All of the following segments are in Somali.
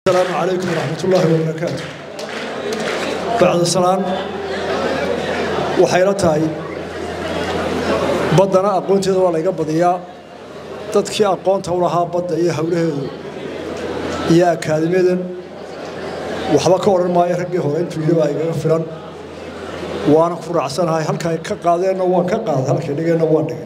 السلام عليكم ورحمة الله وبركاته بعد السلام waxay la tahay baddana aqoonteeda waa layga badiyaa dadkii aqoonta u lahaa badda iyo howlaheedu iyo akaadimiyadan waxba ka odhan maayo raggii hore intuu yidhi baa igaga filan waana ku raacsanahay halkay ka qaadeenna waan ka qaaday halkay dhigeenna waan dhigay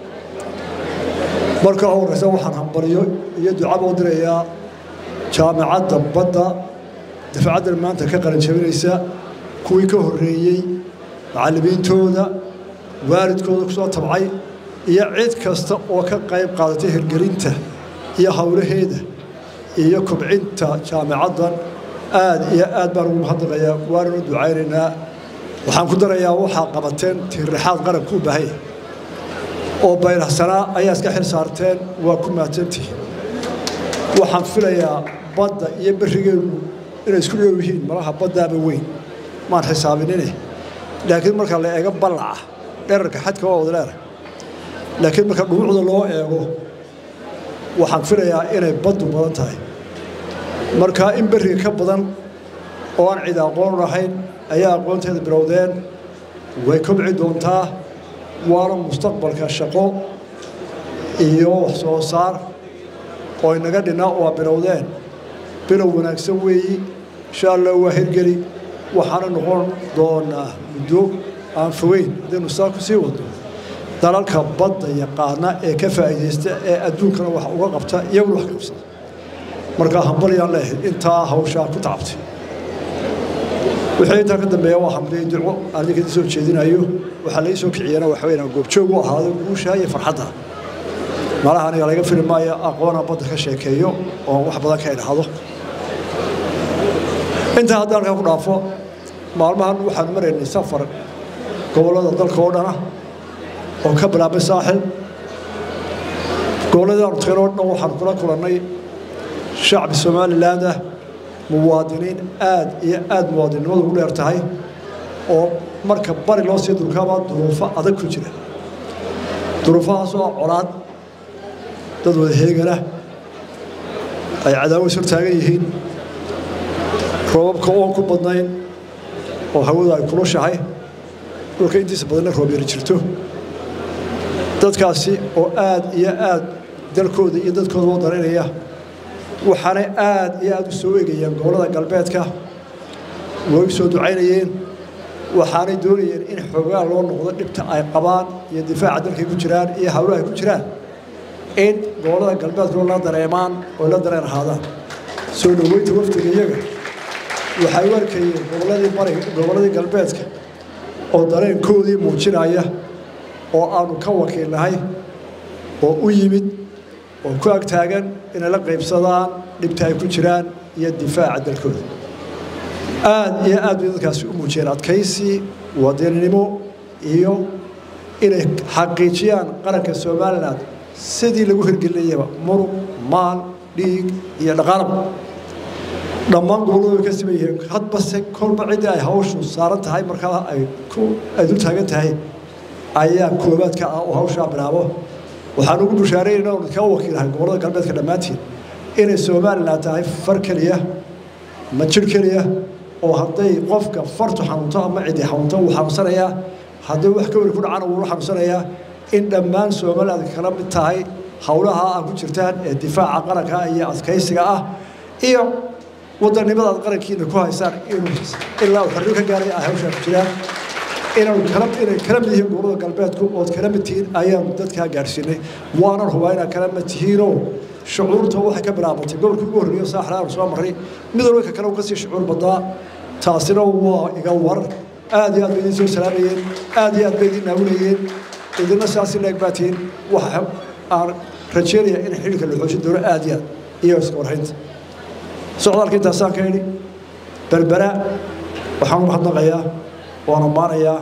marka horeysa waxaan hambaliyo iyo ducaba u dirayaa jaamacadda badda dafacaddan maanta ka qaranjabinaysa kuwii ka horreeyey macallimiintooda waalidkooda ku soo tabcay iyo cid kasta oo ka qayb qaadatay hirgelinta iyo howlaheeda iyo kobcinta jaamacaddan aad iyo aad baan ugu mahadnaqayaa waananu ducaynaynaa waxaan ku darayaa waxaa qabateen tiirraxaad qaranku u baahanya oo bayrahsanaa ayaa iska xil saarteen waa ku mahadsantihi waxaan filayaa badda iyo berrigeenu inay isku dhow yihiin malaha baddaaba weyn maan xisaabinine laakiin marka la eego ballaca dherarka xadka waa wada leedahay laakiin marka dhumucda loo eego waxaan filayaa inay baddu badan tahay marka in berriga ka badan oo aan cid aqoon lahayn ayaa aqoonteeda bilowdeen way kobci doontaa waana mustaqbalka shaqo iyo wax soo saar oo inaga dhinaa waa bilowdeen bilow wanaagsan weeyi insha allah waa hirgeli waxaana noqon doonaa muddo aan fogeyn haddaynu saa ku sii wadno dalalka badda yaqaana ee ka faa'iidaysta ee adduunkana wax uga qabta iyaguna wax qabsada markaa hambalyaan leehay intaa hawshaa ku tacabtay wixii intaa ka dambeeya waa hamliyey duco aan idinka soo jeedinayo waxaa laga soo kiciyana waxa weeyaan goobjoog u ahaado guusha iyo farxadda malaha aniga laga fili maayo aqoona badda ka sheekeeyo oo wax badan ka idhaahdo intaa haddaan halkaa ku dhaafo maalmahan waxaan maraynay safar gobollada dalka oo dhana oo ka bilaabay saaxil gobolladii aanu tageen oo dhan waxaan kula kulannay shacbi somaliland ah muwaadiniin aad iyo aad muwaadinnimadu ugu dheer tahay oo marka bari loo sii dulkaaba duruufo adag ku jira duruufahaasoo ah colaad dad wada heegana ay cadaawo is hortaagan yihiin roobabka oon ku badnayn oo hawadu ay kulushahay dhulka intiisa badanna roob yari jirto dadkaasi oo aad iyo aad dalkooda iyo dadkooda u daraynaya waxaanay aad iyo aad u soo eegayeen gobollada galbeedka way u soo ducaynayeen waxaanay doonayeen in xoogaa loo noqdo dhibta ay qabaan iyo difaaca dalkay ku jiraan iyo hawlaha ay ku jiraan in gobollada galbeedkoo la dareemaan oo la dareen ahaadaan soo dhoweynta wafdiga iyaga waxay u arkayeen gobolladii bariga gobolladii galbeedka oo dareenkoodii muujinaya oo aanu ka wakiilnahay oo u yimid oo ku agtaagan inay la qaybsadaan dhibta ay ku jiraan iyo difaaca dalkooda aad iyo aad bay dadkaasi u muujiyeen adkaysi wadaninimo iyo inay xaqiijiyaan qaranka somalilan sidii lagu hirgelinayaba murug maal dhiig iyo dhaqaalaba dhammaan gobolladu way ka siman yihiin hadbase kolba ciddii ay hawshu saaran tahay markaa ay ku ay dul taagan tahay ayaa koobaadka ah oo hawshaa bilaabo waxaan ugu bushaaraynayna oon kaa wakiilahay gobollada galbeedka dhammaantiin inay somalilan tahay far keliya ma jir keliya oo hadday qofka fartu xanuunto ama ciddi xanuunto wuu xanuunsanayaa hadday wax ka weli ku dhacana wuu xanuunsanayaa in dhammaan somaliland kala mid tahay howlaha aad ku jirtaan ee difaaca qaranka iyo adkaysiga ah iyo wadannimada aad qarankiina ku haysaan inuu ilaa uu xorriyo ka gaaray ay hawshaa ku jiraan inaanu kala inay kala mid yihiin gobollada galbeedku ood kala mid tihiin ayaanu dadkaa gaadhsiinay waanan hubaa inaad kala mid tihiinoo shucuurta waxay ka bilaabatay gobolkii ugu horreeyo saaxla aanu soo marray mid walba ka kale uu ka sii shucuur badnaa taasina waa iga war aad iyo aad bay idiin soo salaamayeen aad iyo aad bay idiin naawinayeen idina saasi leeg baa tihiin waxa aan rajeynaya in xilka la xoojin doono aad iyo aad iyo iska warhaynta socdaalka intaasaan ka idhi berbera waxaan u mahadnaqayaa waan ammaanayaa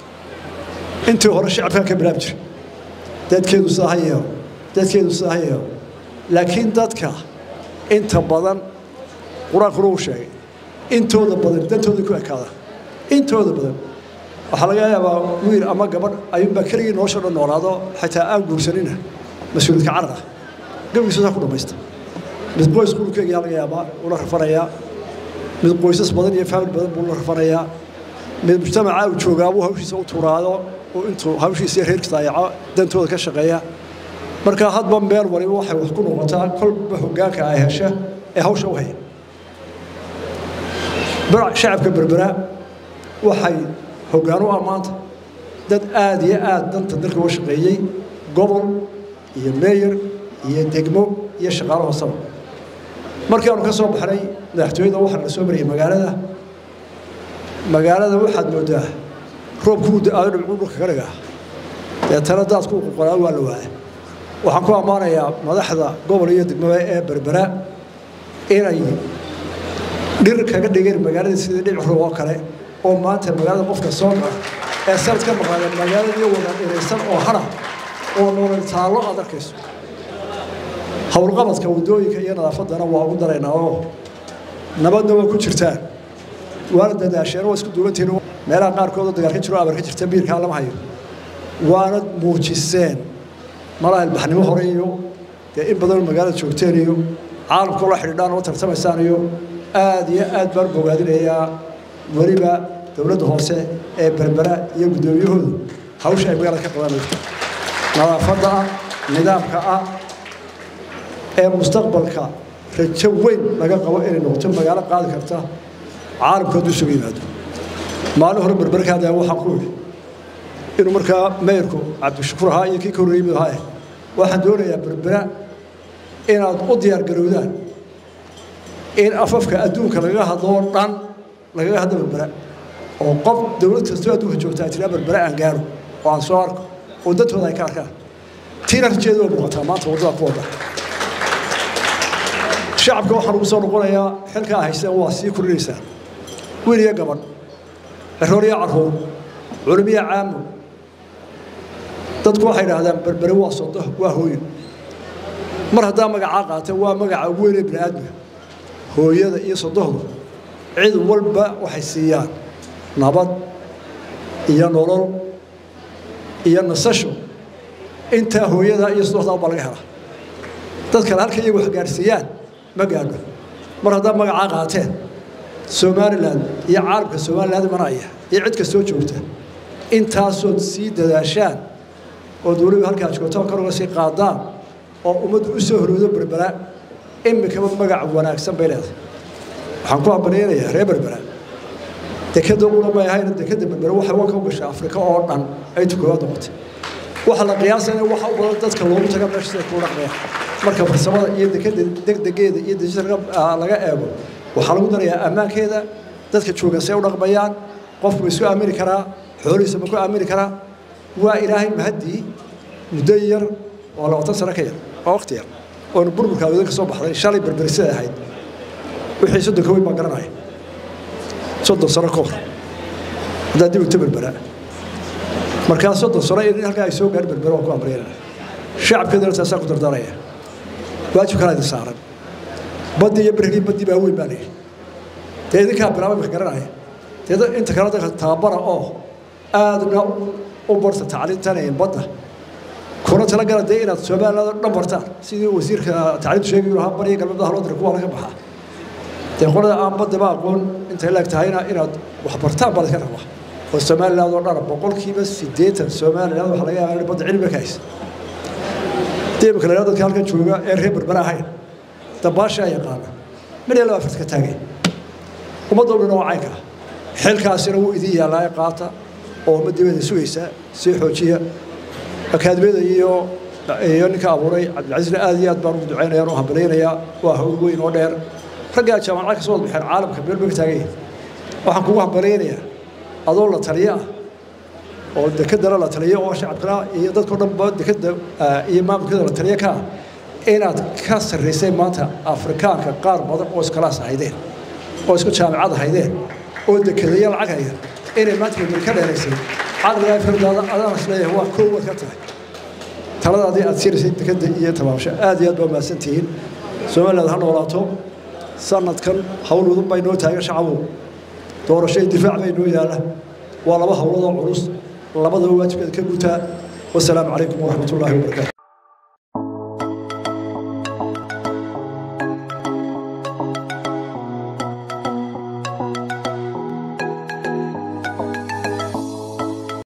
intii hore shacabkaa ka bilaabi jiray dadkeedu sidaa ha yeelo dadkeedu sidaa ha yeelo laakiin dadka inta badan qur-aankuna uu sheegay intooda badan dantooda ku ekaada intooda badan waxaa laga yaabaa wiil ama gabadh ayuunbaa keligii nolosha dhan noolaado xataa aan guursanina mas-uuliyadka carar ah gabigiisu saa ku dhammaysta mid qoys qulkeegaa laga yaabaa ula rafanayaa mid qoysas badan iyo faamil badan buu la rafanayaa mid mujtamacaa uu joogaabuu hawshiisa u turaado oo intuu hawshiisa reerkiisa dayaco dantooda ka shaqeeya marka hadba meel waliba waxay wax ku noqotaa kolba hoggaanka ay hesha ee hawsha u haya shacabka berbera waxay hoggaan u ammaanta dad aad iyo aad danta dalka uga shaqeeyey gobol iyo meeyer iyo degmo iyo shaqaalo hoosaba markii aanu ka soo baxnay madaxtooyada waxaa la soo marayay magaalada magaalada waxaad moodaa roobkuu da-aado dhibcuu dhulka ka dhigaa deetana daadku qoqolaa waa la waaya waxaan ku ammaanayaa madaxda gobol iyo degmada ee berbera inay dhir kaga dhigeen magaalada sidii dhic roob oo kale oo maanta magaalada qofka soo gala ee sanad ka maqaada magaaladii wada dhiraysan oo hara oo nolol taallo aad arkayso howlqabadka waddooyinka iyo nadaafaddana waa ugu daraynaa oo nabadna waa ku jirtaan waana dadaasheen waa isku duwantihiin meelaha qaarkoodoo dagaal ka jiro abar ka jirta biirkaa lama hayo waana muujiseen malaha ilbaxnimo hore iyo dee in badan magaalada joogteen iyo caalamkao la xidhiidhaan oo tartamaysaan iyo aad iyo aad baan bogaadinayaa weliba dowladda hoose ee berbera iyo guddoomiyahoodu hawsha ay magaalada ka qabanayso nadaafadda ah nidaamka ah ee mustaqbalka rajo weyn laga qabo inay noqoto magaalo qaadi karta caalamku hadduu isugu yimaado maalin hore berberkaada waxaan ku idhi inuu markaa meyrku cabdishakuur ahaa iyo kii ka horreeyey mid ahaa waxaan doonayaa berbera inaad u diyaar garowdaan in afafka adduunka lagaga hadloo dhan lagaga hadlo berbera oo qof dowlad kastoo adduunka joogta ay tiraa berbera aan gaaro oo aan soo arko oo dadkooda ay ka arkaan tiina rajeeda waa muuqataa maanta waddada ku wadda shacabka waxaan ugu soo noqonayaa xilkaa haysteen waa sii kordhinaysaan wiil iyo gabadh ciroor iyo carruur culimiya caamo dadku waxay idhaahdaan berbere waa sodo waa hooyo mar haddaa magacaa qaata waa magaca ugu weynee bini aadmiga hooyada iyo sodohdu cid walba waxay siiyaan nabad iyo nolol iyo nasasho intaa hooyada iyo sodohdaa baa laga helaa dad kale halka iyagu wax gaarsiiyaan ma gaadho mar haddaa magacaa qaateen somalilan iyo caalamka somaliland imanaya iyo cid kastoo joogta intaasood sii dadaashaan oo dowladdu halkaa joogto kor uga sii qaadaan oo ummaddu u soo horoodo berbera imikaba magac wanaagsan bay leedahay waxaan ku hambaliyanayaa reer berbera dekadda una may ahayn dekadda berbera waxay wanka u gashay afrika oo dhan ay tukooda noqotay waxa la qiyaasaya waxa u badan dadka loogu taga meesha sida kuu dhaqmaya marka farsamada iyo dekadda degdegeeda iyo dejisa laga eego waxaa lagu darayaa ammaankeeda dadka joogan say u dhaqmayaan qofku ma isku aamini karaa xoolihiisa ma ku aamini karaa waa ilaahay mahaddii muddo yar oo labaatan sano ka yar oo waqti yar oonu burburka awoodan ka soo baxday shalay berberisada ahayd wixii soddonka weyn baan garanaya soddon sano ka hor haddaa dib uta berbera markaa soddon sano in halkaa ay soo gaadhi berbera waan ku amriyanaya shacabkeedana taasaa ku dardaaraya waajibkana idin saaran baddii iyo berigii baddii baa weyn baa layidhi dee idinkaa bilaabay maka garanaya dee inta kale dadka tababara oo aadna u barta tacliintan badda kuna talagala dee inaad somaliland dhan bartaan sidii wasiirka tacliintu sheegay lahaa bariya galbeed haloo dira kuwa laga baxaa dee qolada aan baddaba aqoon intay leeg tahayna inaad wax bartaan baa laska rabaa oo somaliland oo dhana boqolkiiba siddeetan somaliland waxa laga yaabaa in badda cilmiga ka haysa dee imika la dadka halkan jooga ee reer berbera ahayn dabaasha yaqaana mid iyo laba afarta ka taagay ummadda dhan oo caynka ah xilkaasina wuu idin yaallaa ee qaata oo ummaddiibada sugaysa sii xoojiya akaadimiyada iyo iyo ninka abuuray cabdilcasiisna aad iyo aad baan ugu ducaynaya oo hambalaynayaa waa hawl weyn oo dheer raggaa jaamacad ka soo wada baxeen caalamka meel bay ka taagan yihin waxaan kugu hambalaynayaa adoo la taliyo ah oo dekedana la taliyo oo shacabkana iyo dadkao dhanba dekeda iyo maamulkeeda la taliyo ka ah inaad ka sarraysay maanta afrikaanka qaar badan oo iskalaas haydeen oo isku jaamicad haydeen oo dekedaya lacag haya inay maanta berberi ka dheeraysay caqligaa firdaada adaan isleeyahay waa koow waad ka tahay taladaadii aad siinaysay dekeda iyo tabaabasho aad iyo aad baa mahadsantihiin somaliland ha noolaato sanadkan hawl wadan baa inoo taagan shacabow doorasho iyo difaac baa inoo yaalla waa laba howladoo culus labadaba waajibkeeda ka gutaa wasalaamu calaykum waraxmat ullaahi wabarakaatu